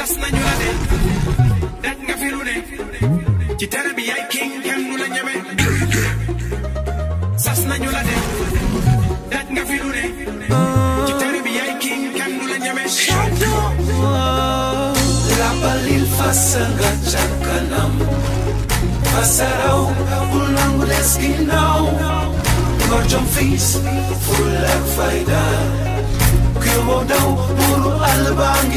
sas nañu la de daj nga fi lu ne ci tere bi yaay king kenn du la ñeme sas nañu la de daj nga fi lu ne ci tere bi yaay king kenn du la ñeme Labalil fasa nga ca kanam Fasaraw bul nangu des ginnaaw Ngor jom fiis ful ak fayda Kyo daw buru albang